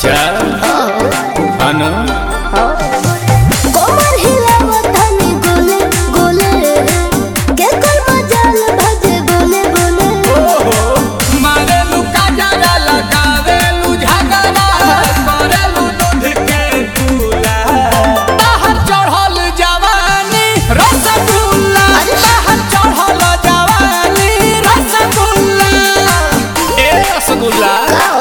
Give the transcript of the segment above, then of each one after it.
अच्छा अनु कोमर हिलावतनी गोले गोले के कोई मजाल भजे बोले बोले मारेलू काजरा लगावेलू झगड़ा करेलू दूध के दूला बाहर चढ़ल जवानी रसगुल्ला बाहर चढ़ल जवानी रसगुल्ला ए रसगुल्ला आओ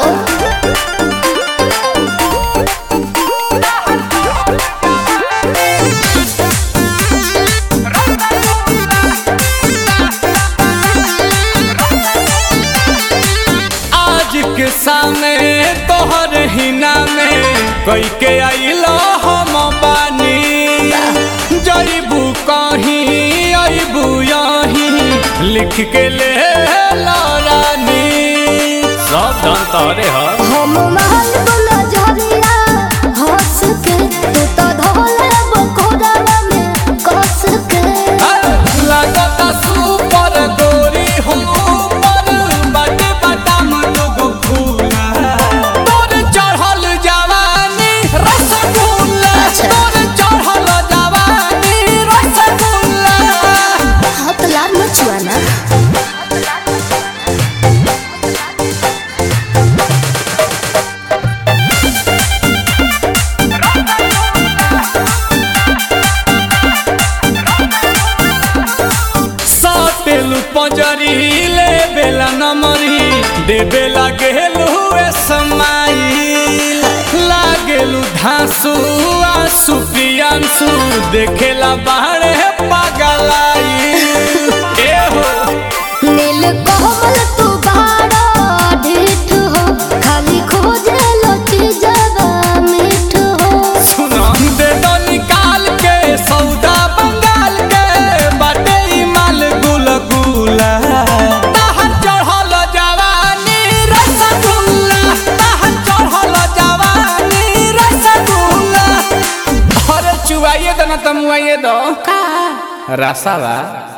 आज के सामने तोहर हिना में कई के आइलो हम बानी जईबू कहीं अबू यहीं लिख के ले रानी सब धन तोरे ह हम महल बोला झरिया हंस के तू तो धोले बकोड़ावा में कस के लगता सुपर गोरी हो पर बाटे बादाम लोग फूला तोर चढ़ल जवानी रसगुल्ला अच्छा। तोर चढ़ल जवानी रसगुल्ला हाथ लाल मचुआ ना साटेलू पंजरी ले बेला नमरी दे बेला गेलू ए समाई लागेलू धांसू आंसू पियांसू देखेला बाहरे पागलाई ए हो नील कोमल तू बाड़ा ढीठ हो खाली खोजे लची जवा मीठ हो सुना दे दो निकाल के सौदा बंगाल के बाटे ई माल गुल गुला ताहर चढ़ल जवानी रसगुल्ला ताहर चढ़ल जवानी रसगुल्ला अरे चुवाइए दो ना तमुआइए दो का रसावा